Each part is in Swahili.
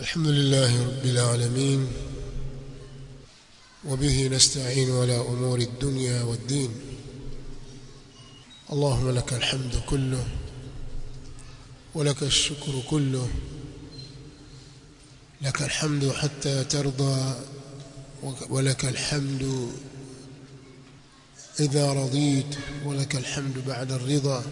الحمد لله رب العالمين وبه نستعين على أمور الدنيا والدين اللهم لك الحمد كله ولك الشكر كله لك الحمد حتى ترضى ولك الحمد إذا رضيت ولك الحمد بعد الرضا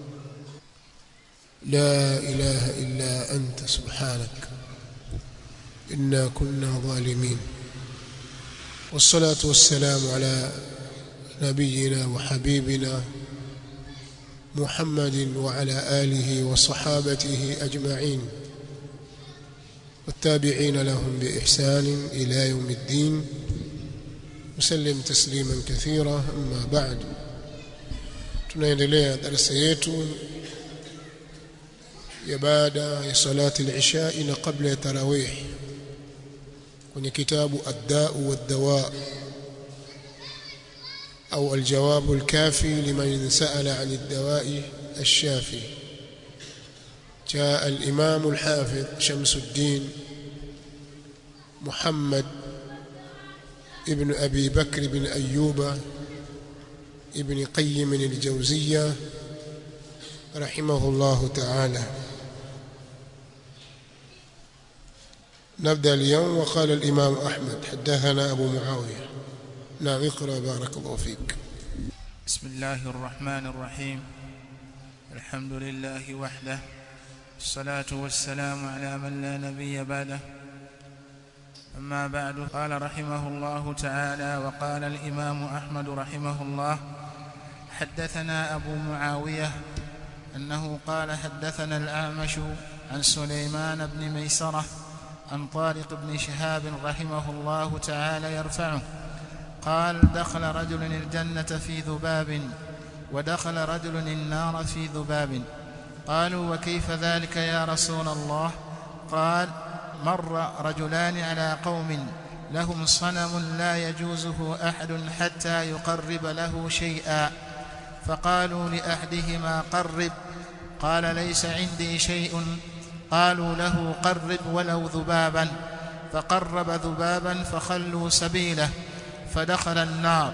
لا إله إلا أنت سبحانك إنا كنا ظالمين والصلاة والسلام على نبينا وحبيبنا محمد وعلى آله وصحابته أجمعين والتابعين لهم بإحسان إلى يوم الدين وسلم تسليما كثيرا أما بعد tunaendelea darasa yetu ya baada ya salati al-isha na kabla ya tarawih kwenye kitabu ad-da'u wad-dawa au al-jawab al-kafi liman sa'ala 'an ad-dawa'i ash-shafi جاء الإمام الحافظ شمس الدين محمد ابن أبي بكر بن أيوب ابن قيم الجوزية رحمه الله تعالى نبدأ اليوم وقال الإمام أحمد حدثنا أبو معاوية نعم اقرأ بارك الله فيك بسم الله الرحمن الرحيم الحمد لله وحده الصلاة والسلام على من لا نبي بعده أما بعد قال رحمه الله تعالى وقال الإمام أحمد رحمه الله حدثنا أبو معاوية أنه قال حدثنا الأعمش عن سليمان بن ميسرة عن طارق بن شهاب رحمه الله تعالى يرفعه قال دخل رجل الجنة في ذباب ودخل رجل النار في ذباب قالوا وكيف ذلك يا رسول الله قال مر رجلان على قوم لهم صنم لا يجوزه احد حتى يقرب له شيئا فقالوا لاحدهما قرب قال ليس عندي شيء قالوا له قرب ولو ذبابا فقرب ذبابا فخلوا سبيله فدخل النار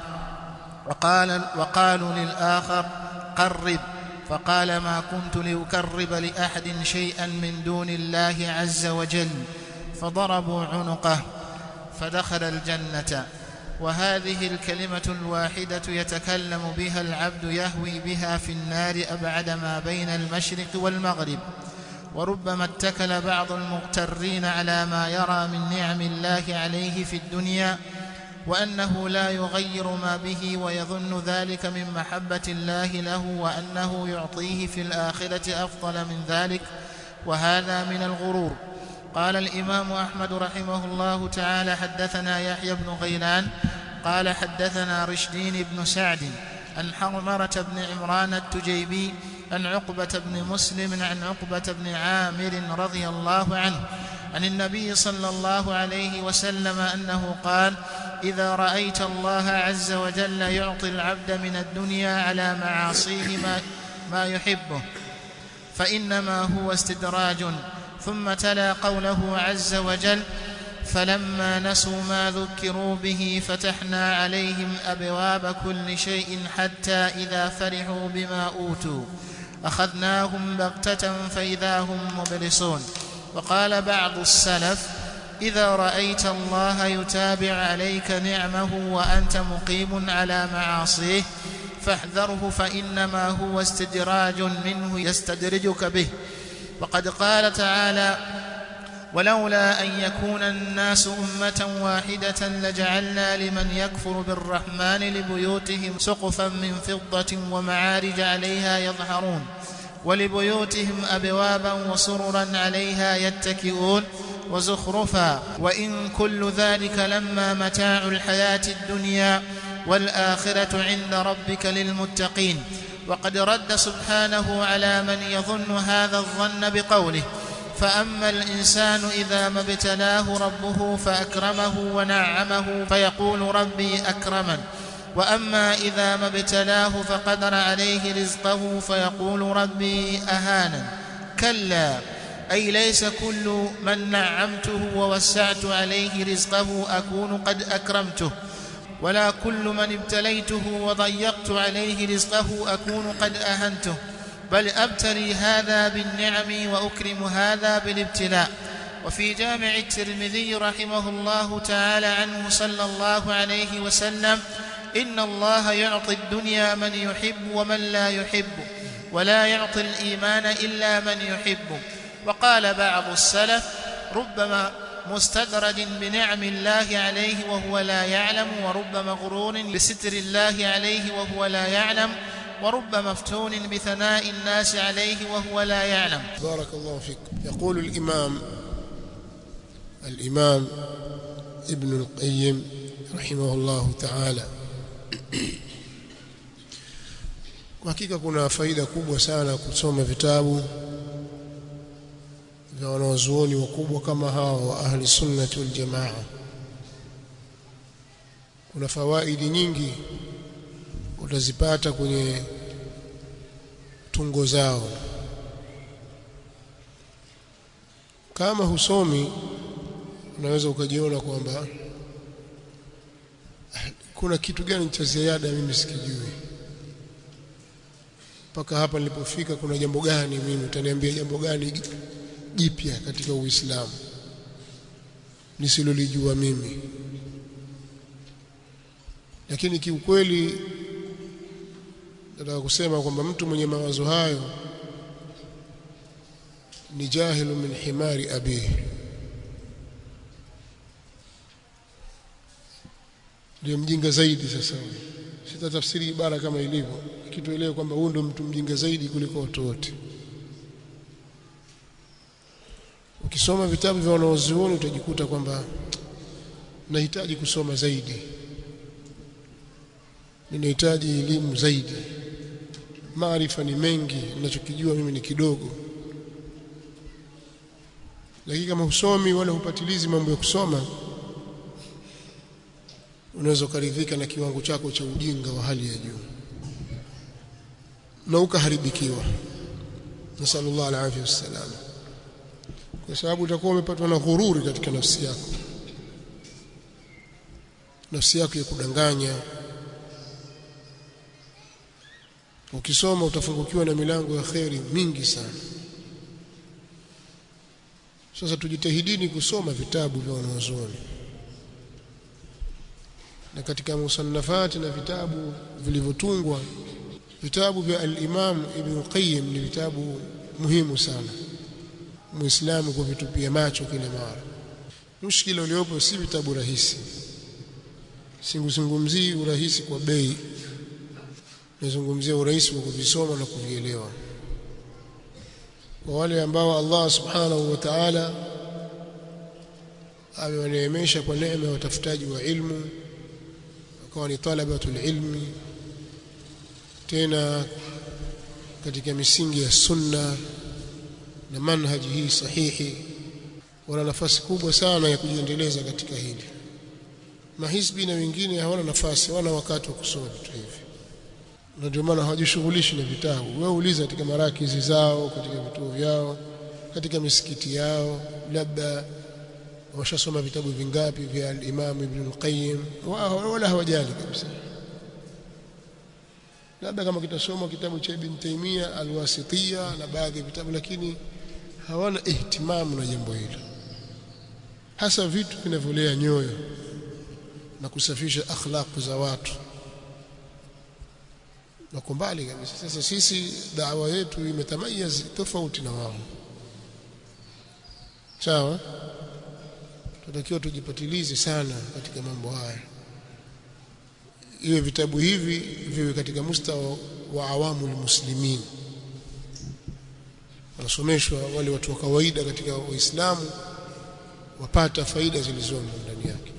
وقال وقالوا للآخر قرب فقال ما كنت لأكرب لأحد شيئا من دون الله عز وجل فضربوا عنقه فدخل الجنة وهذه الكلمة الواحدة يتكلم بها العبد يهوي بها في النار أبعد ما بين المشرق والمغرب وربما اتكل بعض المغترين على ما يرى من نعم الله عليه في الدنيا وأنه لا يغير ما به ويظن ذلك من محبة الله له وأنه يعطيه في الآخرة أفضل من ذلك وهذا من الغرور قال الإمام أحمد رحمه الله تعالى حدثنا يحيى بن غيلان قال حدثنا رشدين بن سعد عن حرمرة بن عمران التجيبي عن عقبة بن مسلم عن عقبة بن عامر رضي الله عنه عن النبي صلى الله عليه وسلم أنه قال إذا رأيت الله عز وجل يعطي العبد من الدنيا على معاصيه ما, ما يحبه فإنما هو استدراج ثم تلا قوله عز وجل فلما نسوا ما ذكروا به فتحنا عليهم أبواب كل شيء حتى إذا فرحوا بما أوتوا أخذناهم بغتة فإذا هم مبلسون وقال بعض السلف إذا رأيت الله يتابع عليك نعمه وأنت مقيم على معاصيه فاحذره فإنما هو استدراج منه يستدرجك به وقد قال تعالى ولولا أن يكون الناس أمة واحدة لجعلنا لمن يكفر بالرحمن لبيوتهم سقفا من فضة ومعارج عليها يظهرون ولبيوتهم أبوابا وسررا عليها يتكئون وزخرفا وإن كل ذلك لما متاع الحياة الدنيا والآخرة عند ربك للمتقين وقد رد سبحانه على من يظن هذا الظن بقوله فأما الإنسان إذا ما ابتلاه ربه فأكرمه ونعمه فيقول ربي أكرمن واما اذا ما ابتلاه فقدر عليه رزقه فيقول ربي اهانن كلا أي ليس كل من نعمته ووسعت عليه رزقه أكون قد أكرمته ولا كل من ابتليته وضيقت عليه رزقه أكون قد أهنته بل أبتلي هذا بالنعم وأكرم هذا بالابتلاء وفي جامع الترمذي رحمه الله تعالى عنه صلى الله عليه وسلم إن الله يعطي الدنيا من يحب ومن لا يحب ولا يعطي الإيمان إلا من يحب وقال بعض السلف ربما مستدرج بنعم الله عليه وهو لا يعلم ورب مغرور بستر الله عليه وهو لا يعلم ورب مفتون بثناء الناس عليه وهو لا يعلم بارك الله فيك يقول الإمام الإمام ابن القيم رحمه الله تعالى kwa hakika kuna faida kubwa sana kusoma vitabu vya wanawazuoni wakubwa kama hawa wa ahli sunnati wal jamaa kuna fawaidi nyingi utazipata kwenye tungo zao kama husomi unaweza ukajiona kwamba kuna kitu gani cha ziada mimi sikijui mpaka hapa nilipofika kuna jambo gani mimi utaniambia jambo gani jipya katika Uislamu nisilolijua mimi lakini kiukweli nataka kusema kwamba mtu mwenye mawazo hayo ni jahilu min himari abihi ndio mjinga zaidi sasa sitatafsiri ibara kama ilivyo kituelewe kwamba huyu ndio mtu mjinga zaidi kuliko watu wote ukisoma vitabu vya wanaozuoni utajikuta kwamba nahitaji kusoma zaidi ninahitaji elimu zaidi maarifa ni mengi ninachokijua mimi ni kidogo lakini kama husomi wala hupatilizi mambo ya kusoma unaweza ukaridhika na kiwango chako cha ujinga wa hali ya juu na ukaharibikiwa nasallallahu alaihi wasallam kwa sababu utakuwa umepatwa na ghururi katika nafsi yako nafsi yako ya kudanganya ukisoma utafungukiwa na milango ya kheri mingi sana sasa tujitahidini kusoma vitabu vya wanazuoni na katika musannafati na vitabu vilivyotungwa vitabu vya al-Imam Ibn Qayyim ni vitabu muhimu sana muislamu kuvitupia macho kila mara mushkila uliopo si vitabu rahisi singuzungumzii urahisi kwa bei nazungumzia urahisi wa kuvisoma na kuvielewa kwa wale ambao Allah subhanahu wa ta'ala amewaneemesha kwa neema ya watafutaji wa ilmu wakawa ni talabatul ilmi tena katika misingi ya sunna na manhaji hii sahihi wana nafasi kubwa sana ya kujiendeleza katika hili mahisbi na wengine hawana nafasi hawana wakati wa kusoma vitu hivi na ndio maana hawajishughulishi na vitabu wewe uliza katika marakizi zao katika vituo vyao katika misikiti yao labda washasoma vitabu vingapi vya al-Imam Ibn al-Qayyim wala hawajali kabisa labda kama kitasoma kitabu cha Ibn Taymiyyah al-Wasitiyya na baadhi ya vitabu lakini hawana ihtimamu na jambo hilo hasa vitu vinavyolea nyoyo na kusafisha akhlaq za watu wako mbali kabisa sasa sisi dawa yetu imetamayaz tofauti na wao sawa tunatakiwa tujipatilize sana katika mambo haya iwe vitabu hivi viwe katika mustawa wa awamu muslimin wanasomeshwa wale watu wa kawaida katika Uislamu wapata faida zilizomo ndani yake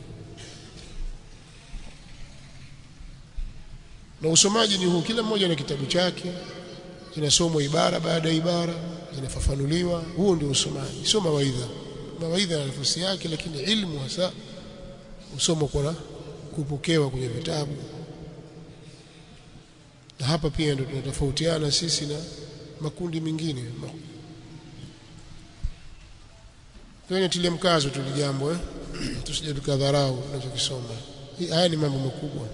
na usomaji ni huu kila mmoja na kitabu chake zinasomwa ibara baada ya ibara zinafafanuliwa huo ndio usomaji sio mawaidha mawaidha na nafasi yake lakini ilmu hasa usoma kwa kupokewa kwenye vitabu na hapa pia ndio tunatofautiana sisi na makundi mengine kwenye tilia mkazo tu jambo eh tusije tukadharau tunachokisoma haya ni mambo makubwa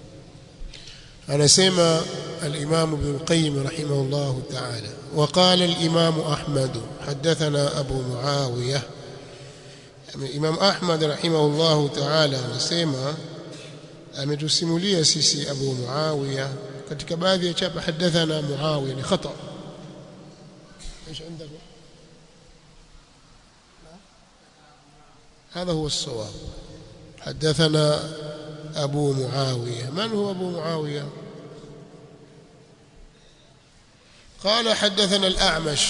anasema الإمام ابن القيم رحمه الله تعالى وقال الإمام أحمد حدثنا أبو معاوية الإمام أحمد رحمه الله تعالى anasema ametusimulia sisi Abu Muawiya katika baadhi ya chapa hadathana Muawiya ni khata ايش عندك هذا هو الصواب حدثنا أبو معاوية من هو أبو معاوية قال حدثنا الأعمش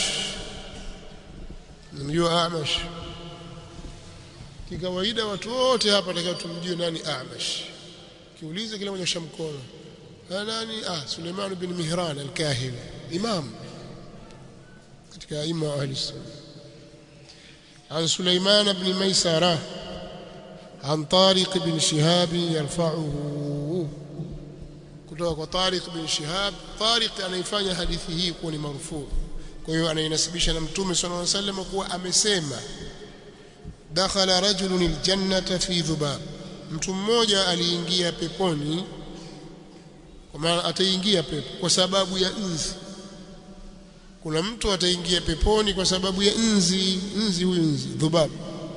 mjua Amash kikawaida watu wote hapa takao tumjue nani Amash kiuliza kila mmoja shamkono nani ah Suleiman bin Mihran al-Kahili imam katika aima wa ahli sunna عن سليمان بن ميسرة عن طارق بن شهاب يرفعه kutoka kwa Tariq bin Shihab Tariq anaifanya hadithi hii kuwa ni marufuu kwa hiyo anainasibisha na mtume sallallahu alaihi wasallam kuwa amesema dakhala rajulun aljannata fi dhubab mtu mmoja aliingia peponi kwa maana ataingia pepo kwa sababu ya nzi kuna mtu ataingia peponi kwa sababu ya nzi nzi huyu nzi dhubab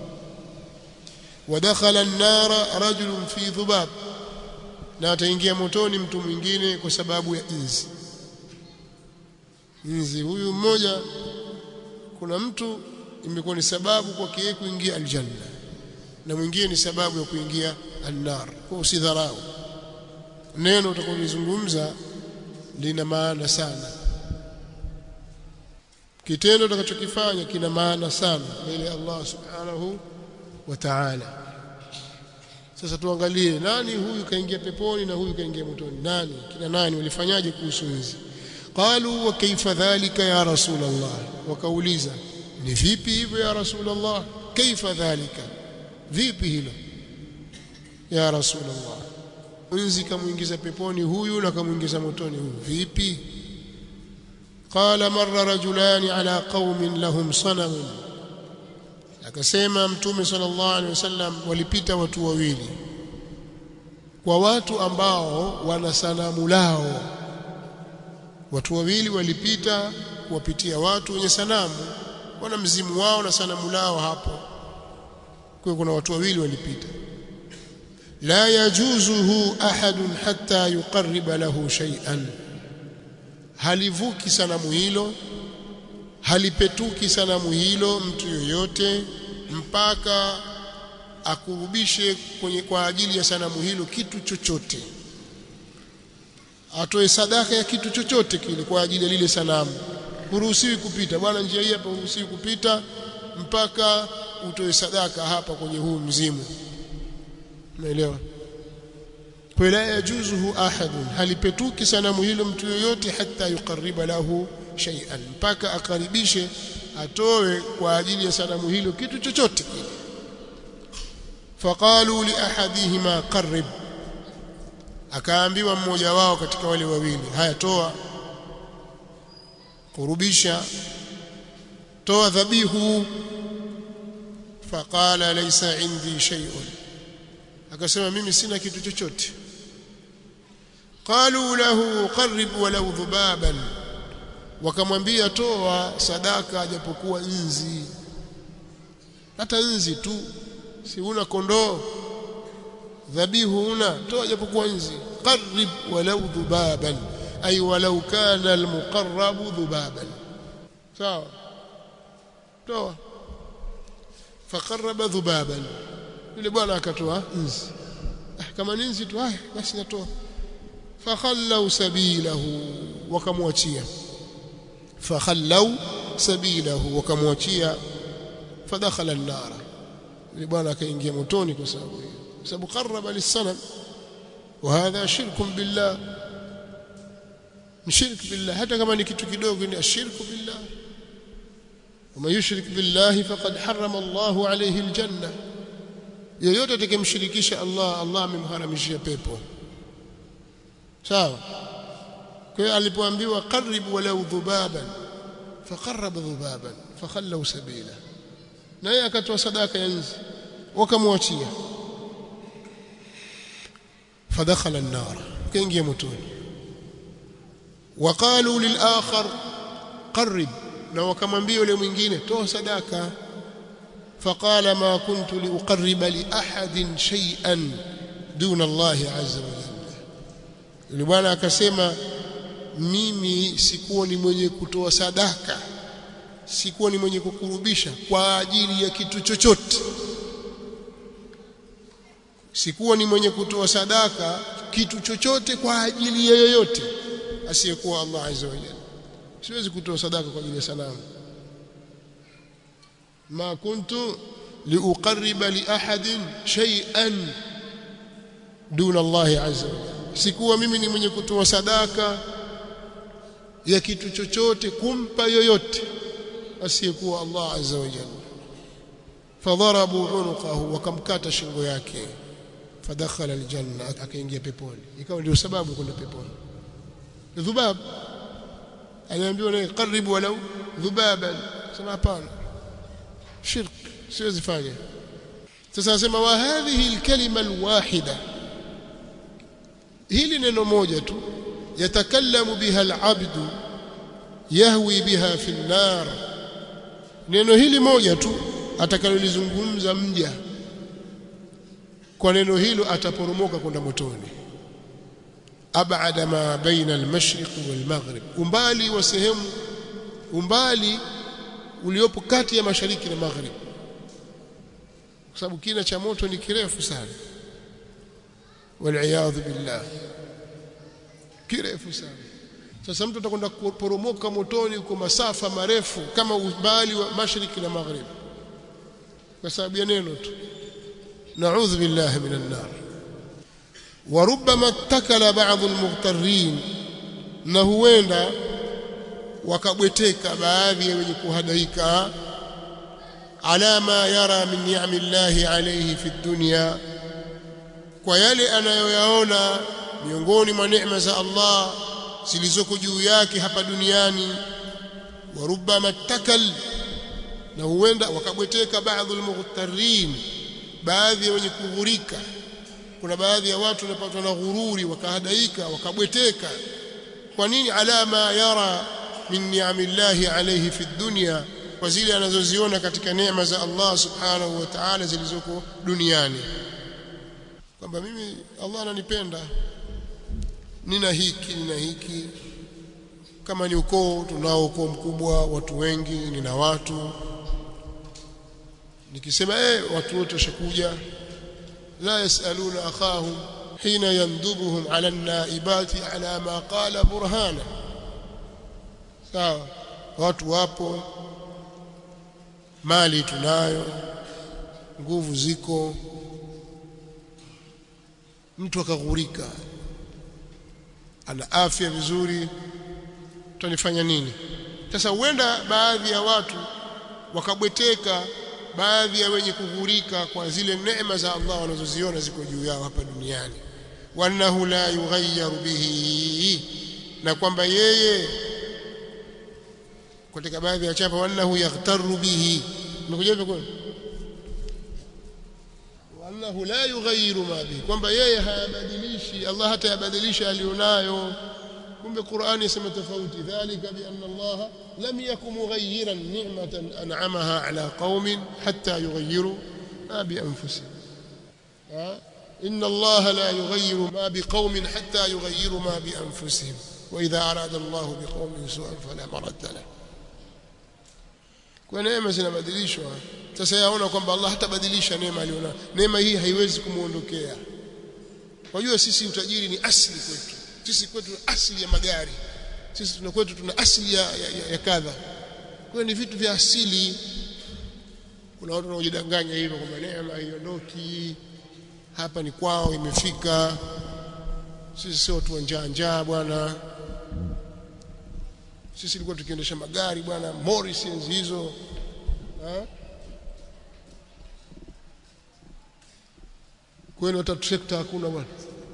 ودخل النار رجل في ذباب na ataingia motoni mtu mwingine kwa sababu ya nzi nzi huyu mmoja kuna mtu imekuwa ni sababu kwake yeye kuingia aljanna na mwingine ni sababu ya kuingia annar kwa usidharau neno utakalozungumza lina maana sana kitendo utakachokifanya kina maana sana mbele ya Allah subhanahu wa ta'ala sasa tuangalie nani huyu kaingia peponi na huyu kaingia motoni nani kina nani walifanyaje kuhusu nzi qalu wa kaifa dhalika ya rasulullah wakauliza ni vipi hivyo ya rasulullah kaifa dhalika vipi hilo ya rasulullah nzi kamuingiza peponi huyu na kamuingiza motoni huyu vipi qala marra rajulani ala qaumin lahum sanamun akasema mtume sallallahu alaihi wasallam walipita watu wawili kwa watu ambao wana sanamu lao watu wawili walipita kuwapitia watu wenye sanamu wana mzimu wao na sanamu lao hapo kwa kuna watu wawili walipita la yajuzuhu ahadun hatta yuqarriba lahu shay'an halivuki sanamu hilo halipetuki sanamu hilo mtu yoyote mpaka akurubishe kwenye kwa ajili ya sanamu hilo kitu chochote atoe sadaka ya kitu chochote kile kwa ajili ya lile sanamu huruhusiwi kupita bwana njia hii hapa huruhusiwi kupita mpaka utoe sadaka hapa kwenye huu mzimu umeelewa kwa la yajuzuhu ahadun halipetuki sanamu hilo mtu yoyote hata yuqarriba lahu shay'an mpaka akaribishe atoe kwa ajili ya sanamu hilo kitu chochote kile faqalu li ahadihima qarrib akaambiwa mmoja wao katika wale wawili haya toa kurubisha toa dhabihu faqala laysa indi shay'un akasema mimi sina kitu chochote qalu lahu qarrib walau dhubaban wakamwambia toa sadaka japokuwa nzi hata nzi tu si una kondoo dhabihu una toa japokuwa nzi qarrib walau dhubaban ay walau kana almuqarrab dhubaban sawa toa faqarraba dhubaban yule bwana akatoa nzi ah, kama ni nzi tu haya basi natoa fakhallau sabilahu wakamwachia fakhallau sabilahu wakamwachia fadakhala an-nar yule bwana akaingia motoni kwa sababu hiyo kwa sababu qarraba lis-sanam وهذا شرك بالله مشرك بالله hata kama ni kitu kidogo ni ashirku billah وما يشرك بالله فقد حرم الله عليه الجنه yoyote atakayemshirikisha Allah Allah amemharamishia pepo sawa kwa hiyo alipoambiwa qarrib walau dhubaban faqarraba dhubaban fakhallu sabila naye akatoa sadaka ya nzi wakamwachia fadakhala an-nar kaingia motoni waqalu lil-akhar qarrib na wakamwambia yule mwingine toa sadaka faqala ma kuntu liuqarriba li ahadin shay'an duna Allah azza wa jalla yule bwana akasema mimi sikuwa ni mwenye kutoa sadaka sikuwa ni mwenye kukurubisha kwa ajili ya kitu chochote sikuwa ni mwenye kutoa sadaka kitu chochote kwa ajili ya yoyote asiyekuwa Allah azza wa jalla siwezi kutoa sadaka kwa ajili ya sanamu ma kuntu liuqarriba li ahadin shay'an duna Allah azza wa jalla sikuwa mimi ni mwenye kutoa sadaka ya kitu chochote kumpa yoyote asiyekuwa Allah azza wa jalla fadharabu unuqahu wakamkata shingo yake fadakhala aljanna akaingia peponi ikawa ndio sababu kwenda peponi dhubab aliambiwa naye karibu walau dhubaban sema hapana shirk siwezi fanya sasa anasema wa hadhihi alkalima alwahida hili neno moja tu yatakallamu biha alabdu yahwi biha fi an-nar neno hili moja tu atakalolizungumza mja kwa neno hilo ataporomoka kwenda motoni abada ma baina al-mashriq wal-maghrib umbali wa sehemu umbali uliopo kati ya mashariki na maghrib kwa sababu kina cha moto ni kirefu sana wal billah kirefu sana sasa mtu atakwenda kuporomoka motoni kwa masafa marefu kama umbali wa mashariki na maghrib kwa sababu ya neno tu na'udhu billahi minan nar وربما اتكل بعض المغترين na huenda wakabweteka baadhi ya wenye kuhadaika ala ma yara min ni'ami llahi alayhi fi dunya kwa yale anayoyaona miongoni mwa neema za Allah zilizoko juu yake hapa duniani wa rubbama takal na huenda wakabweteka baadhi almughtarin baadhi ya wenye kughurika kuna baadhi ya watu wanapatwa na ghururi wakahadaika wakabweteka kwa nini alama yara min ni'amillahi alayhi fi dunya kwa zile anazoziona katika neema za Allah subhanahu wa ta'ala zilizoko duniani kwamba mimi Allah ananipenda nina hiki nina hiki kama ni ukoo tunao ukoo mkubwa watu wengi nina watu nikisema eh watu wote washakuja la yasaluna akhahum hina yandubuhum ala naibati ala ma qala burhana sawa watu wapo mali tunayo nguvu ziko mtu akaghurika ana afya vizuri tutanifanya nini sasa huenda baadhi ya watu wakabweteka baadhi ya wenye kughurika kwa zile neema za Allah wanazoziona ziko juu yao hapa duniani wanahu la yughayyaru bihi na kwamba yeye katika baadhi ya chapa wanahu yaghtaru bihi nimekuja hivyo kwani wanahu la yughayyiru ma bihi kwamba yeye hayabadilishi Allah hata yabadilisha alionayo kumbe Qur'ani yasema tofauti dhalika bi anna Allah lam yakum mughayyiran ni'matan an'amaha ala qaumin hatta yughayyiru ma bi anfusihim إن الله لا يغير ما بقوم حتى يغيروا ما بأنفسهم وإذا أراد الله بقوم سوءا فلا مرد له kwa neema zinabadilishwa sasa yaona kwamba Allah hatabadilisha neema aliona neema hii haiwezi kumuondokea wajua sisi utajiri ni asili kwetu sisi kwetu asili ya magari sisi tuna kwetu tuna asili ya, ya, ya, ya kadha kwa ni vitu vya asili kuna watu wanaojidanganya hivyo kwamba neema haiondoki hapa ni kwao imefika sisi sio watu wa njaa njaa bwana sisi tulikuwa tukiendesha magari bwana Morris enzi hizo kwenu hata trekta hakuna bwana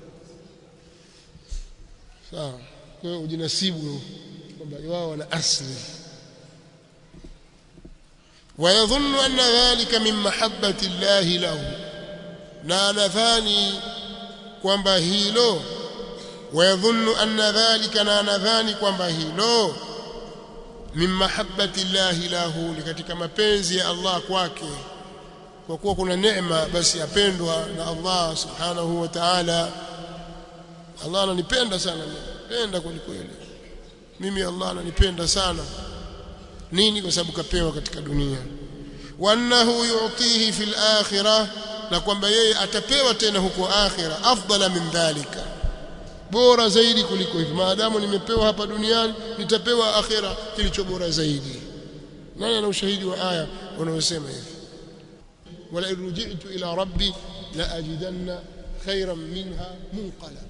sawa kwa hiyo ujinasibu kwamba wao wana asili ويظن أن ذلك من محبة الله له na anadhani kwamba hilo wayadhunnu anna dhalika na anadhani kwamba hilo min mahabbati llahi lahu ni katika mapenzi ya Allah kwake kwa kuwa kuna neema basi apendwa na Allah subhanahu wa ta'ala Allah ananipenda sana napenda kweli kweli mimi Allah ananipenda sana nini kwa sababu kapewa katika dunia wa annahu yu'tihi fil akhirah na kwamba yeye atapewa tena huko akhira afdala min dhalika bora zaidi kuliko hivi maadamu nimepewa hapa duniani nitapewa akhira kilicho bora zaidi nani ana ushahidi wa aya unaosema hivi wala irji'tu ila rabbi la ajidanna khayran minha munqalaba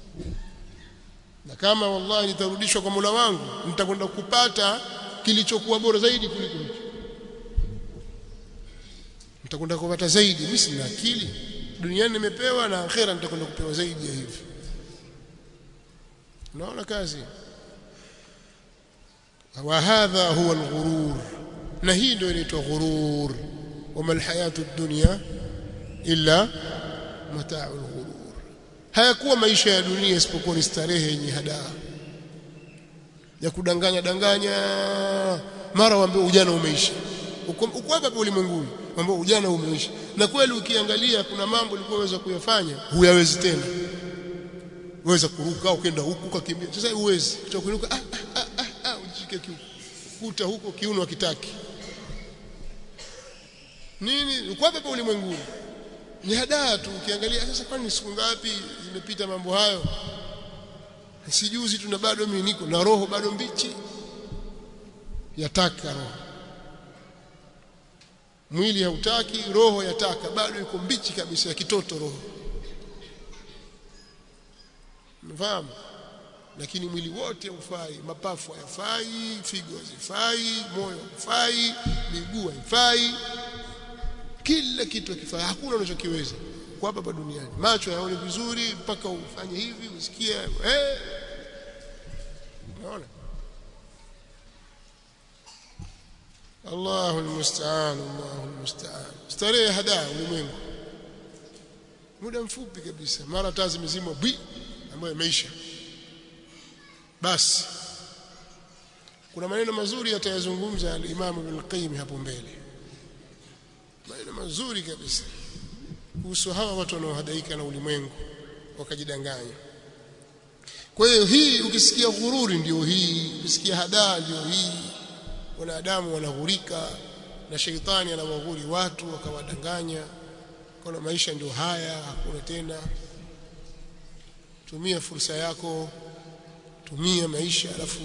na kama wallahi nitarudishwa kwa Mola wangu nitakwenda kupata kilichokuwa bora zaidi kuliko hicho nitakwenda kupata zaidi mimi sina akili duniani nimepewa na akhera nitakwenda kupewa zaidi ya hivi unaona kazi wa hadha huwa alghurur na hii ndio inaitwa ghurur wama alhayatu dunya illa mata'u alghurur hayakuwa maisha ya dunia isipokuwa ni starehe yenye hadaa ya kudanganya danganya mara waambie ujana umeisha uko hapa ulimwenguni mambo ujana umeisha na kweli ukiangalia kuna mambo ulikuwa unaweza kuyafanya huyawezi tena uweza kuruka ukenda huku ukakimbia sasa huwezi utakuinuka ah ah ah, ah ujishike kiuno kuta huko kiuno hakitaki nini uko hapa ulimwenguni ni hadaa tu ukiangalia sasa kwani siku ngapi zimepita mambo hayo sijuzi tuna bado mimi niko na roho bado mbichi yataka roho mwili hautaki roho yataka bado iko mbichi kabisa ya kitoto roho mfahamu lakini mwili wote haufai mapafu hayafai figo hazifai moyo haufai miguu haifai kila kitu hakifai hakuna unachokiweza kwa hapa duniani macho yaone vizuri mpaka ufanye hivi usikie eh unaona Allahu almusta'an Allahu almusta'an starehe hadaa ulimwengu muda mfupi kabisa mara taa zimezimwa bi ambayo imeisha basi kuna maneno mazuri yatayazungumza al-Imam Ibn Qayyim hapo mbele maneno mazuri kabisa kuhusu hawa watu wanaohadaika na ulimwengu wakajidanganya kwa hiyo hii ukisikia ghururi ndio hii ukisikia hadaa ndio hii wanadamu wanaghurika na sheitani anawaghuri watu wakawadanganya kuna maisha ndio haya hakuna tena tumia fursa yako tumia maisha alafu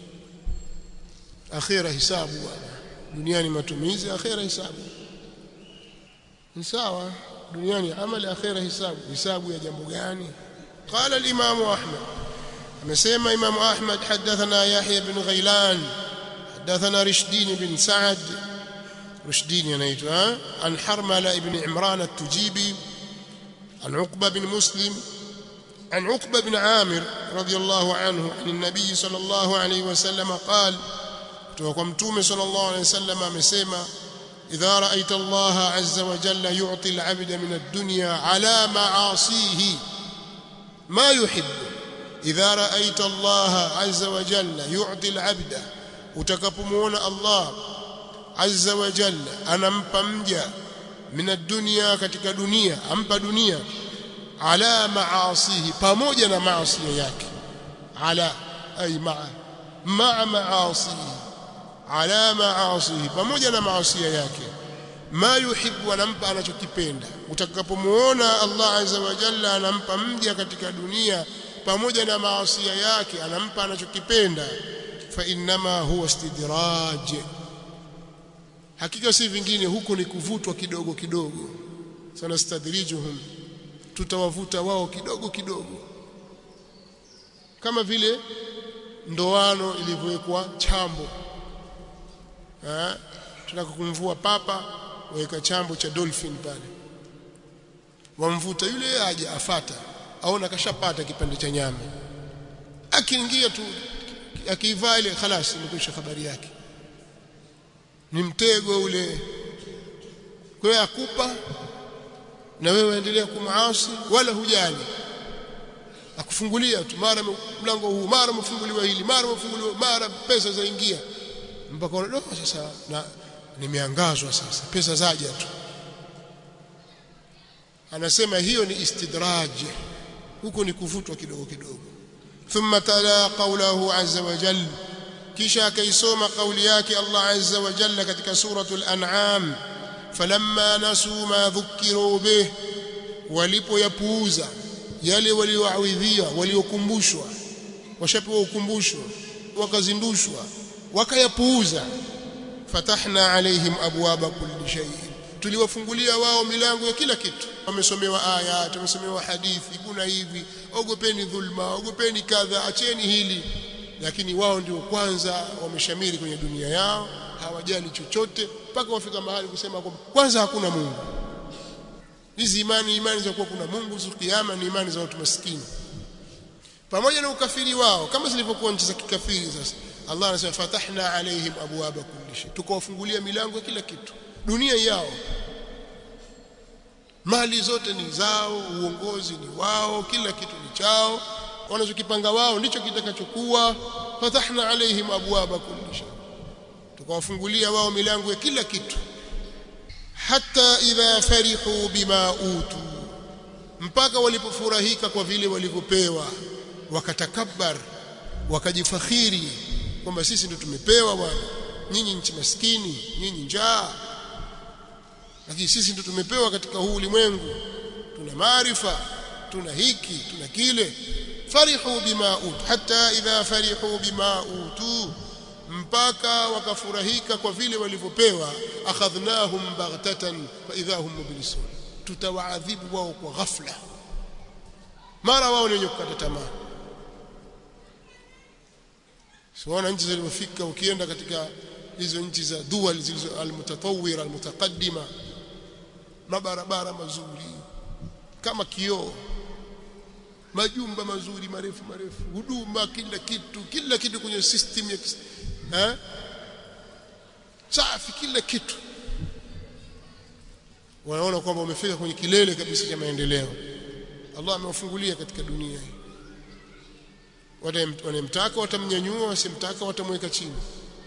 akhira hisabu bwana duniani matumizi akhira hisabu ni sawa duniani amali akhira hisabu hisabu ya jambo gani قال الامام احمد amesema imam ahmad hadathana yahya bin ghailan حدثنا رشدين بن سعد رشدين ينيتها عن حرملة بن عمران التجيبي عن عقبة بن مسلم عن عقبة بن عامر رضي الله عنه عن النبي صلى الله عليه وسلم قال توقمتوم صلى الله عليه وسلم مسيما إذا رأيت الله عز وجل يعطي العبد من الدنيا على معاصيه ما يحب إذا رأيت الله عز وجل يعطي العبد utakapomuona Allah azza wa jalla anampa mja min ad-dunya katika dunia ampa dunia ala maasihi pamoja na maasi yake ala ay maa maa maasihi ala maasihi pamoja na maasi yake ma yuhibbu anampa anachokipenda utakapomuona Allah azza wa jalla anampa mja katika dunia pamoja na maasi yake anampa anachokipenda فانما هو استدراج hakika si vingine huko ni kuvutwa kidogo kidogo sanastadrijuhum tutawavuta wao kidogo kidogo kama vile ndoano ilivyowekwa chambo eh tunataka kumvua papa waweka chambo cha dolphin pale wamvuta yule aje afata aona kashapata kipande cha nyama akiingia tu akiivaa ile khalas imekwisha habari yake ni mtego ule kwa hiyo akupa na wewe endelea kumaasi wala hujali akufungulia tu mara mlango huu mara mfunguliwa hili mara mfunguliwa mara pesa zaingia mpaka oh, sasa na nimeangazwa sasa pesa zaja tu anasema hiyo ni istidraj huko ni kuvutwa kidogo kidogo thumma tala qawlahu azza wa jalla kisha akaisoma kauli yake Allah azza wa jalla katika suratul an'am falamma nasu ma dhukiru bih walipoyapuuza yale walioawidhia waliokumbushwa washapewa ukumbusho wakazindushwa wakayapuuza fatahna alaihim abwaba kulli shay tuliwafungulia wao milango ya kila kitu wamesomewa aya wamesomewa hadithi kuna hivi ogopeni dhulma ogopeni kadha acheni hili lakini wao ndio kwanza wameshamiri kwenye dunia yao hawajali chochote mpaka wafika mahali kusema kwamba kwanza hakuna Mungu hizi imani imani za kuwa kuna Mungu siku kiyama ni imani za watu maskini pamoja na ukafiri wao kama zilivyokuwa nchi za kikafiri sasa Allah anasema fatahna alaihim abwaba kulli shay tukawafungulia milango ya kila kitu dunia yao mali zote ni zao uongozi ni wao kila kitu ni chao wanachokipanga wao ndicho kitakachokuwa fatahna alaihim abwaba kulli shay tukawafungulia wao milango ya kila kitu hata idha farihu bima utu mpaka walipofurahika kwa vile walivyopewa wakatakabbar wakajifakhiri kwamba sisi ndio tumepewa bwana nyinyi nchi maskini nyinyi njaa lakini sisi ndio tumepewa katika huu ulimwengu tuna maarifa tuna hiki tuna kile farihu bima utu hata idha farihu bima utu mpaka wakafurahika kwa vile walivyopewa akhadhnahum baghtatan fa idha hum mublisun tutawaadhibu wao kwa ghafla mara wao ni wenye kukata tamaa siona nchi zilizofika ukienda katika hizo nchi za dual zilizo almutatawira almutaqaddima mabarabara mazuri kama kioo majumba mazuri marefu marefu huduma kila kitu kila kitu kwenye system ya eh safi kila kitu wanaona kwamba wamefika kwenye kilele kabisa cha maendeleo Allah amewafungulia katika dunia hii wanemtaka watamnyanyua wasimtaka watamweka chini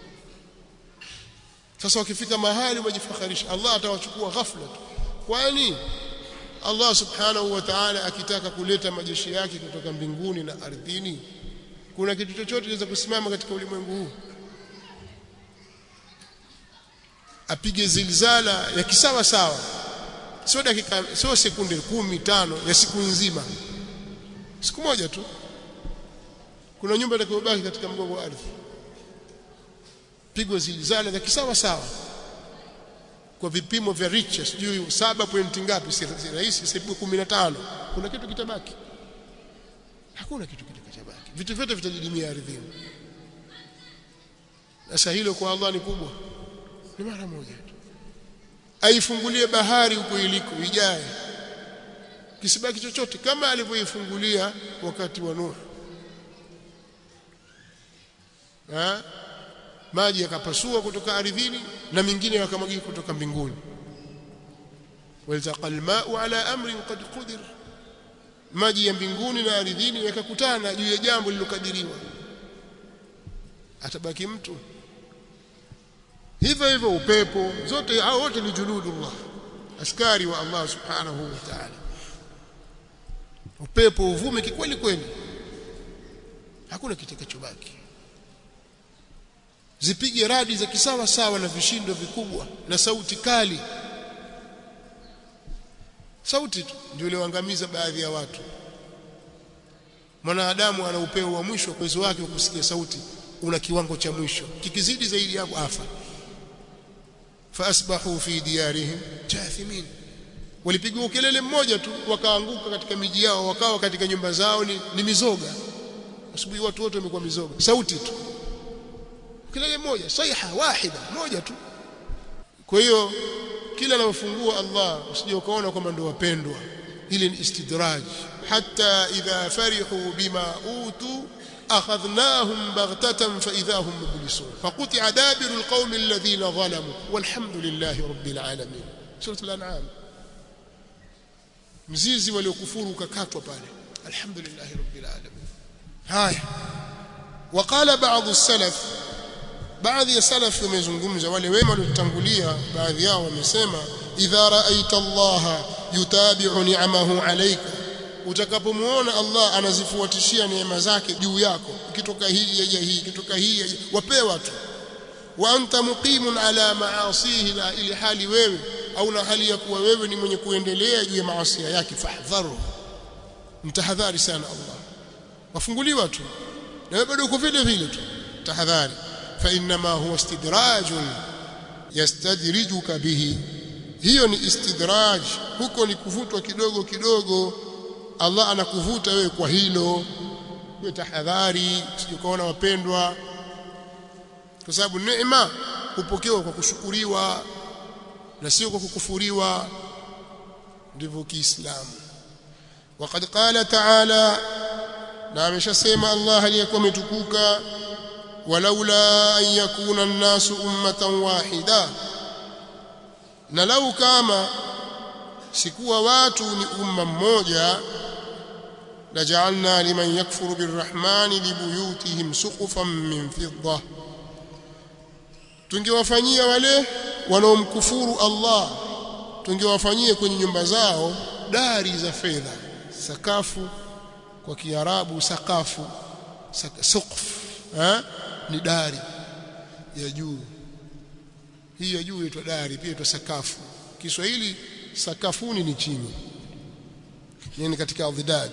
sasa wakifika mahali wajifakharisha Allah atawachukua ghafla tu kwani Allah subhanahu wa ta'ala akitaka kuleta majeshi yake kutoka mbinguni na ardhini kuna kitu chochote kinaweza kusimama katika ulimwengu huu apige zilzala ya kisawa sawa sio dakika sio sekunde kumi tano ya siku nzima siku moja tu kuna nyumba itakayobaki katika mgongo wa ardhi pigwa zilzala za kisawa sawa kwa vipimo vya Richter sijui 7 point ngapi si rahisi sibu 15 kuna kitu kitabaki hakuna kitu kitakachobaki vitu vyote vitajidimia ardhini sasa hilo kwa Allah ni kubwa ni mara moja tu aifungulie bahari huko iliko ijaye kisibaki chochote kama alivyoifungulia wakati wa Nuh ha? maji yakapasua kutoka ardhini na mingine yakamwagika kutoka mbinguni waltaqa alma'u ala amrin qad qudir maji ya mbinguni na ardhini yakakutana juu ya jambo lilokadiriwa atabaki mtu hivyo hivyo upepo zote hao wote ni juludullah askari wa Allah subhanahu wa ta'ala upepo uvume kikweli kweli hakuna kitakachobaki zipige radi za kisawa sawa na vishindo vikubwa na sauti kali sauti tu ndio iliyoangamiza baadhi ya watu mwanadamu ana upeo wa mwisho uwezo wake wa kusikia sauti una kiwango cha mwisho kikizidi zaidi hapo afa faasbahu fi diyarihim jathimin walipigwa kelele mmoja tu wakaanguka katika miji yao wakawa katika nyumba zao ni, ni mizoga asubuhi watu wote wamekuwa mizoga sauti tu kelele moja saiha wahida moja tu kwa hiyo kila anapofungua Allah usije ukaona kwamba ndio wapendwa ile ni istidraj hatta idha farihu bima utu فأخذناهم بغتة فإذا هم مبلسون فقطع دابر القوم الذين ظلموا والحمد لله رب العالمين سورة الأنعام mzizi waliokufuru ukakatwa pale alhamdulillah rabbil alamin haya وقال بعض السلف baadhi ya salaf wamezungumza wale wema waliotangulia baadhi yao wamesema idha raaita Allah yutabi'u ni'amahu alayka utakapomuona Allah anazifuatishia neema zake juu yako ikitoka hii yaja hii ikitoka hii yaja wapewa tu wa anta muqimun ala ma'asihi la ili hali wewe au na hali ya kuwa wewe ni mwenye kuendelea juu ya maasi yake fahdharu mtahadhari sana Allah wafunguliwa tu na wewe bado uko vile vile tu tahadhari fa inma huwa istidrajun yastadrijuka bihi hiyo ni istidraj huko ni kuvutwa kidogo kidogo Allah anakuvuta wewe kwa hilo wewe tahadhari usijikaona wapendwa kwa sababu neema hupokewa kwa kushukuriwa na sio kwa kukufuriwa ndivyo kiislamu وقد قال تعالى na ameshasema Allah aliyekuwa ametukuka walaula an yakuna an-nasu ummatan wahida na lau kama sikuwa watu ni umma mmoja laja'alna liman yakfuru birrahmani libuyutihim suqufan min fidda tungewafanyia wale wanaomkufuru Allah tungewafanyia kwenye nyumba zao dari za fedha sakafu kwa kiarabu sakafu suqf eh ni dari ya juu hii ya juu inaitwa dari pia inaitwa sakafu Kiswahili sakafuni ni chini yani katika adhidad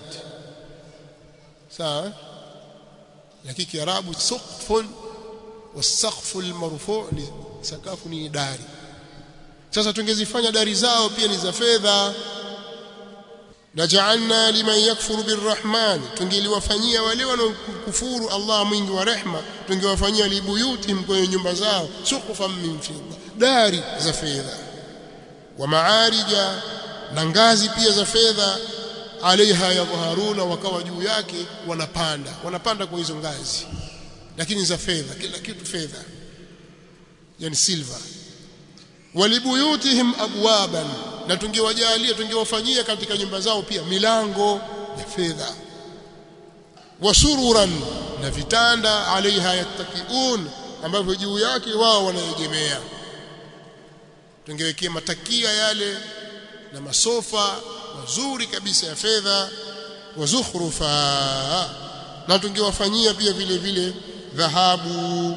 sawa lakini kiarabu suqfun wasaqfu almarfu' ni sakafu ni dari sasa tungezifanya dari zao pia ni za fedha naj'alna liman yakfuru birrahman tungeliwafanyia wale wanaokufuru Allah mwingi wa rehma tungewafanyia libuyuti kwenye nyumba zao suqufan min fidda dari za fedha wa maarija na ngazi pia za fedha alaiha yadhharuna wakawa juu yake wanapanda wanapanda kwa hizo ngazi lakini za fedha kila kitu fedha yani silver walibuyutihim abwaban na tungewajalia tungewafanyia katika nyumba zao pia milango ya fedha wasururan na vitanda alaiha yattakiun ambavyo juu yake wao wanaegemea tungewekea matakia yale na masofa mazuri kabisa ya fedha wazukhrufa na tungewafanyia pia vile vile dhahabu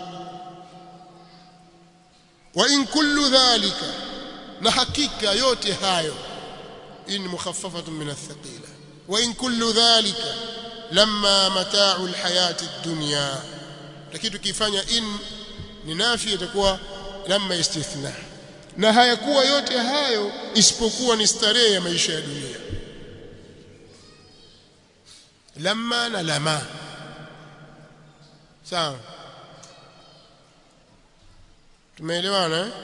wa in kullu dhalika na hakika yote hayo in mukhaffafatun min athqila wa in kullu dhalika lamma mata'u alhayati ad-dunya lakini tukifanya in ni nafi itakuwa lamma istithna na hayakuwa yote hayo isipokuwa ni starehe ya maisha ya dunia lamma na lama sawa tumeelewana eh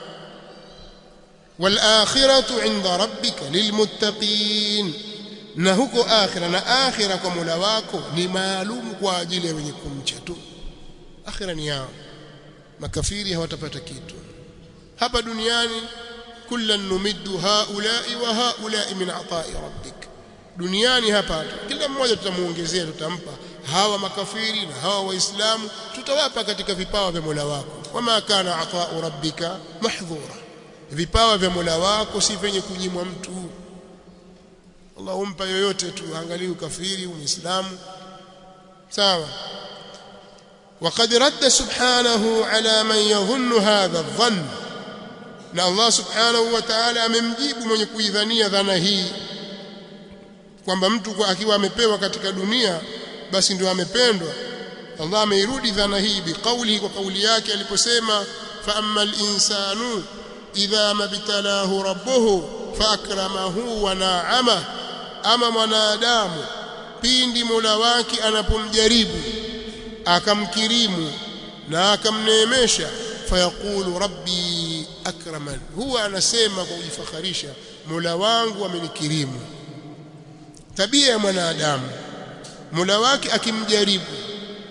والآخرة عند ربك للمتقين na huko akhira na akhira kwa Mola wako ni maalum kwa ajili ya wenye kumcha tu akhira ni yao makafiri hawatapata kitu hapa duniani kullan numiddu haula'i wa haula'i min ata'i rabbik duniani hapa kila mmoja tutamuongezea tutampa hawa makafiri na hawa waislamu tutawapa katika vipawa vya Mola wako wama kana ata'u rabbika mahdhura vipawa vya Mola wako si venye kunyimwa mtu Allah humpa yoyote tu angalia ukafiri uislamu sawa وقد رد سبحانه على من يظن هذا الظن na Allah subhanahu wa ta'ala amemjibu mwenye kuidhania dhana hii kwamba mtu akiwa amepewa katika dunia basi ndio amependwa Allah ameirudi dhana hii biqauli kwa kauli yake aliposema fa ammal insanu idha mabtalahu rabbuhu faakramahu wa na'ama ama mwanadamu pindi Mola wake anapomjaribu akamkirimu na akamneemesha fayaqulu rabbi akraman huwa anasema kwa kujifakharisha Mola wangu amenikirimu tabia ya mwanadamu Mola wake akimjaribu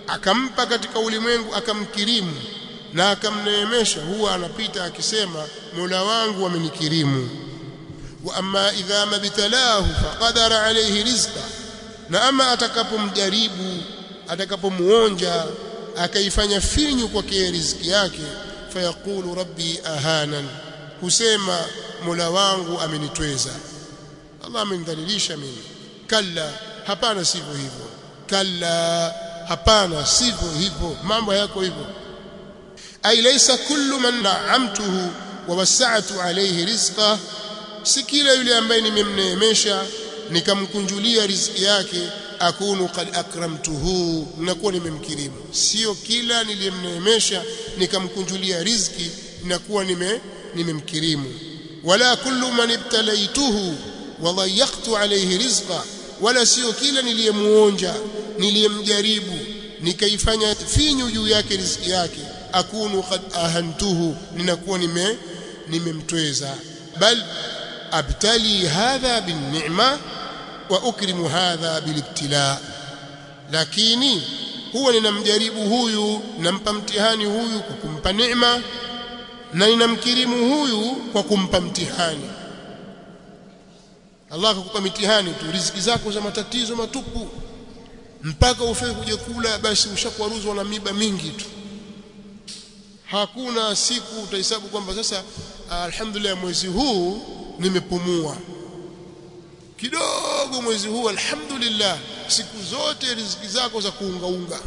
akampa katika ulimwengu akamkirimu na akamneemesha huwa anapita akisema Mola wangu amenikirimu wa amma idha mabtalahu faqadara alayhi rizqa na ama atakapomjaribu atakapomuonja akaifanya finyu kwake riziki yake fayaqulu rabbi ahanan husema Mola wangu amenitweza Allah amenidhalilisha mimi kalla hapana sivyo hivyo kalla hapana sivyo hivyo mambo yako hivyo ay laysa kullu man na'amtuhu wa wasa'tu alayhi rizqa si kila yule ambaye nimemneemesha nikamkunjulia riziki yake akunu qad akramtuhu nakuwa nimemkirimu sio kila niliyemneemesha nikamkunjulia riziki nakuwa nime nimemkirimu wala kullu man ibtalaituhu wa dhayyaqtu alayhi rizqa wala sio kila niliyemuonja niliyemjaribu nikaifanya finyu juu yake riziki yake akunu qad ahantuhu ninakuwa nime nimemtweza bal abtali hadha bin ni'ma wa ukrimu hadha bilibtila lakini huwa ninamjaribu huyu nampa mtihani huyu kwa kumpa neema na ninamkirimu huyu kwa kumpa mtihani Allah akakupa mitihani tu riziki zako za matatizo matupu mpaka ufike kuja kula basi ushakwaruzwa na miba mingi tu hakuna siku utahesabu kwamba sasa alhamdulillah mwezi huu nimepumua kidogo mwezi huu alhamdulillah siku zote riziki zako za kuungaunga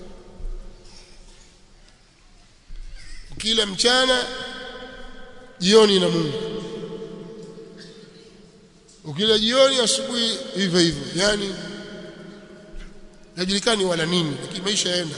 kila mchana jioni na Mungu ukila jioni asubuhi hivyo hivyo yani hajulikani wala nini lakini maisha yaenda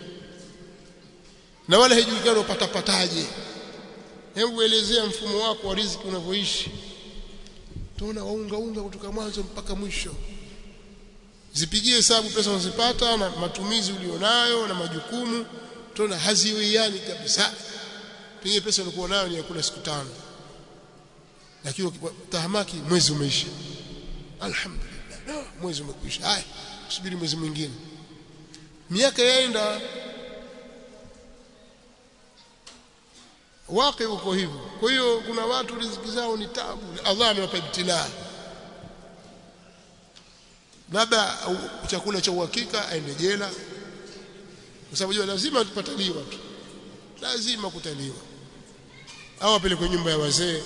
na wala haijulikani upatapataje hebu elezea mfumo wako wa riziki unavyoishi tuona waunga unga kutoka mwanzo mpaka mwisho zipigie hesabu pesa unazopata na matumizi ulionayo na majukumu tuona haziwiani kabisa pengine pesa ulikuwa nayo ni ya kula siku tano lakini tahamaki mwezi umeisha alhamdulillah no, mwezi umekwisha haya kusubiri mwezi mwingine miaka yaenda wake uko hivyo kwa hiyo kuna watu riziki zao ni tabu Allah amewapa ibtilaa labda chakula cha uhakika aende jela kwa sababu lazima tupataliwa tu lazima kutaliwa au apelekwe nyumba ya wazee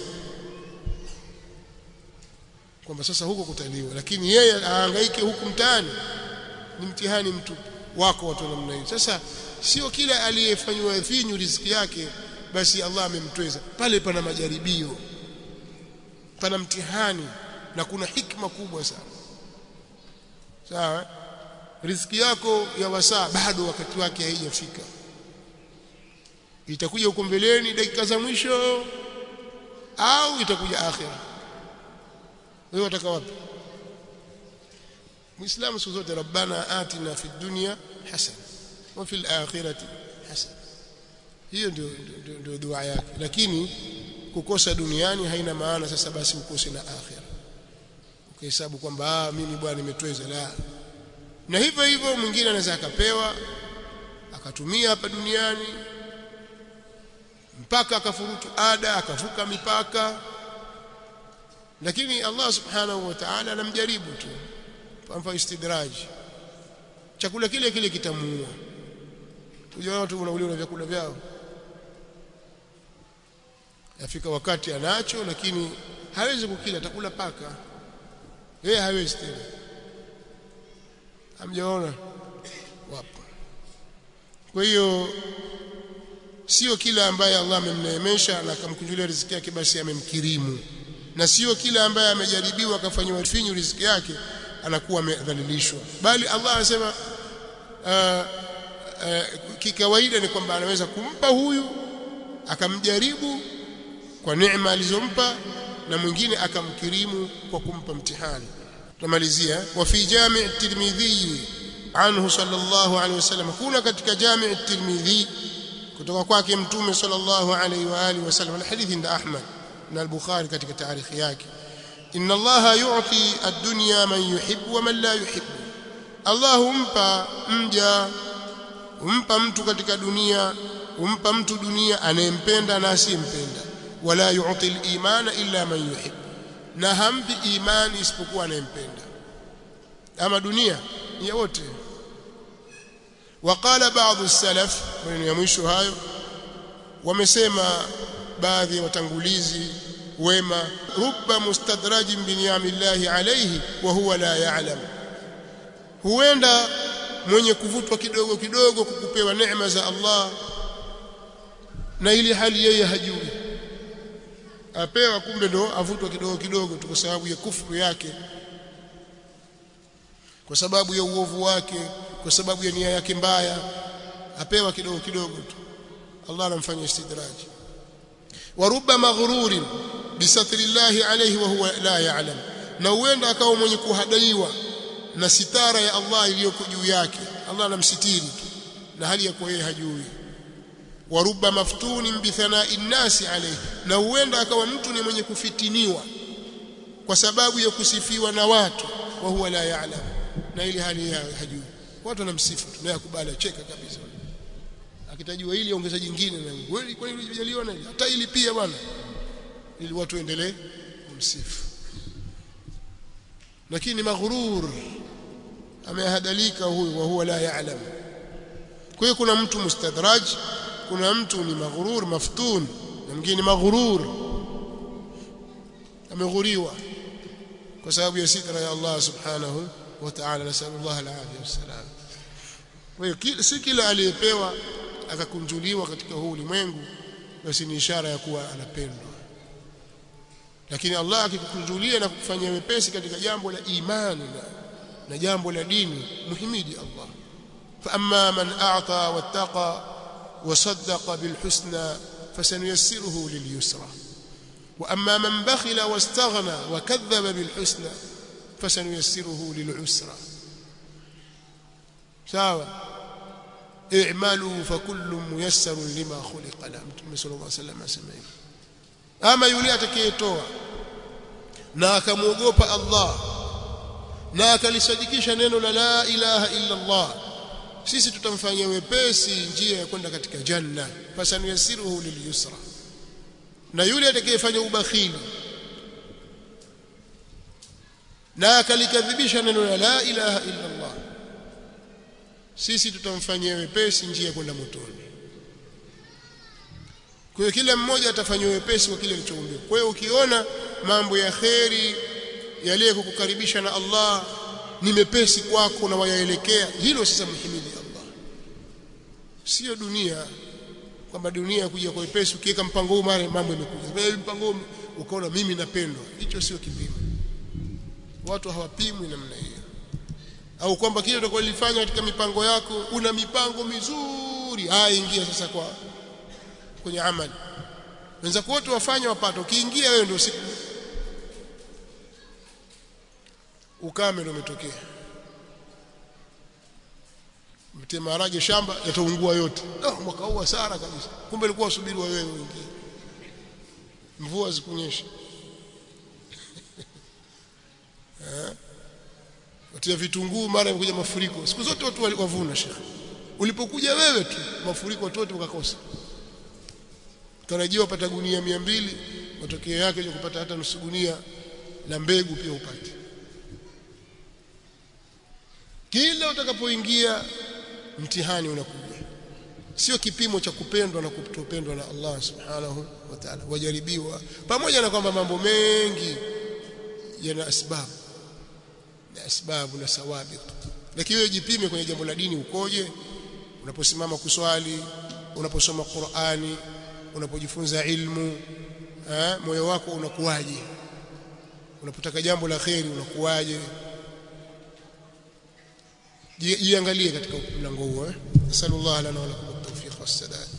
kwamba sasa huko kutaliwa lakini yeye ahangaike huku mtaani ni mtihani mtu wako watu namna hiyo sasa sio kila aliyefanywa finyu riziki yake basi Allah amemtweza pale pana majaribio pana mtihani na kuna hikma kubwa sana sawa riziki yako ya wasaa bado wakati wake haijafika itakuja huko mbeleni dakika za mwisho au itakuja akhira wewe wataka wapi muislamu siku zote rabbana atina fid dunya hasana wa fil akhirati hasana hiyo ndio ndio dua yake lakini kukosa duniani haina maana sasa basi ukose na akhira ukihesabu kwamba ah mimi bwana nimetweza la na hivyo hivyo mwingine anaweza akapewa akatumia hapa duniani mpaka akafurutu ada akavuka mipaka lakini Allah subhanahu wa ta'ala anamjaribu tu kwa istidraj chakula kile kile kitamuua unajua watu wanauliwa na vyakula vyao yafika wakati anacho lakini hawezi kukila atakula paka yeye hawezi tena hamjaona wapo kwa hiyo sio kila ambaye Allah amemneemesha na akamkunjulia riziki yake basi amemkirimu na sio kila ambaye amejaribiwa akafanywa finyu riziki yake anakuwa amedhalilishwa bali Allah anasema uh, uh, kikawaida ni kwamba anaweza kumpa huyu akamjaribu kwa neema alizompa na mwingine akamkirimu kwa kumpa mtihani tumalizia wa fi jami' at-tirmidhi anhu sallallahu alayhi wasallam kuna katika jami' at-tirmidhi kutoka kwake mtume sallallahu alayhi wa alihi wasallam na hadithi nda Ahmad na al-Bukhari katika taarikhi yake inna Allah yu'ti ad-dunya man yuhibbu wa man la yuhibbu Allah humpa mja umpa mtu katika dunia umpa mtu dunia anayempenda na asiyempenda wala yu'ti al-imana illa man yuhib na hampi imani isipokuwa anayempenda ama dunia ni ya wote وقال بعض السلف من ya mwisho hayo wamesema baadhi ya watangulizi wema rubba mustadrajin bi ni'amillahi alayhi wa huwa la ya'lam huenda mwenye kuvutwa kidogo kidogo kukupewa neema za Allah na ili hali yeye hajui apewa kumbe ndo avutwa kidogo kidogo tu kwa sababu ya kufuru yake kwa sababu ya uovu wake kwa sababu ya nia yake mbaya apewa kidogo kidogo tu Allah anamfanya istidraji wa rubba maghrurin bisatri llahi alayhi wa huwa la ya'lam na huenda akawa mwenye kuhadaiwa na sitara ya Allah iliyoko juu yake Allah anamsitiri tu na hali ya kuwa yeye hajui wa rubba maftunin bi thana'i nnasi alayhi na huenda akawa mtu ni mwenye kufitiniwa kwa sababu ya kusifiwa na watu wa huwa la ya'lam na ili hali yeye hajui watu wanamsifu tu naye akubali acheka kabisa akitajua ili ongeza jingine na wewe kwa nini hujaliwa na hata ili pia bwana ili watu endelee kumsifu lakini maghrur amehadalika huyu wa huwa la ya'lam kwa hiyo kuna mtu mustadraj kuna mtu ni maghrur maftun na mwingine maghrur ameghuriwa kwa sababu ya sitra ya Allah subhanahu wa ta'ala nasallallahu alaihi wasallam kwa hiyo si kila aliyepewa akakunjuliwa katika huu ulimwengu basi ni ishara ya kuwa anapendwa lakini Allah akikukunjulia na kukufanyia wepesi katika jambo la imani na, na jambo la dini muhimidi Allah fa amma man a'ta wattaqa wasaddaqa bil husna fasanuyassiruhu lil yusra wa amma man bakhila wastaghna wakadhaba bil husna fasanuyassiruhu lil usra sawa i'malu fakullu muyassarun lima khuliqa la mtume sallallahu alayhi wasallam asema hivyo ama yule atakayetoa na akamwogopa Allah na akalisadikisha neno la la ilaha illa Allah sisi tutamfanyia wepesi njia ya kwenda katika janna fasanuyasiruhu lilyusra na yule atakayefanya ubakhili na akalikadhibisha neno la la ilaha illa Allah sisi tutamfanyia wepesi njia ya kwenda motoni kwa hiyo kila mmoja atafanywa wepesi kwa kile alichoumbiwa kwa hiyo ukiona mambo ya kheri yaliyo kukukaribisha na Allah ni mepesi kwako na wayaelekea hilo sasa mhimidi Allah sio dunia kwamba dunia kuja kwa wepesi ukiweka mpango huu mara mambo yamekuja wewe mpango huu ukaona mimi napendwa hicho sio kipimo watu hawapimwi namna hiyo au kwamba kile utakalofanya katika mipango yako una mipango mizuri haya ingia sasa kwa kwenye amali wenzako wote wafanye wapate ukiingia wewe ndio siku ukame ndio umetokea mtie maharage shamba yataungua yote no, mwaka huu hasara kabisa kumbe ilikuwa usubiri wewe uingie mvua zikunyesha eh watia vitunguu mara imekuja mafuriko siku zote watu wavuna shekhi ulipokuja wewe tu mafuriko watu wote wakakosa tarajiwa upata gunia mia mbili matokeo yake ni kupata hata nusu gunia la mbegu pia upate kila utakapoingia mtihani unakuja sio kipimo cha kupendwa na kutopendwa na Allah subhanahu wa ta'ala wajaribiwa pamoja na kwamba mambo mengi yana asbabu na asbabu na sawabiq lakini wewe jipime kwenye jambo la dini ukoje unaposimama kuswali unaposoma Qur'ani unapojifunza ilmu eh, moyo wako unakuwaje unapotaka jambo la kheri unakuwaje jiangalie katika mlango huo eh sallallahu alaihi wa sallam tawfiq was sadad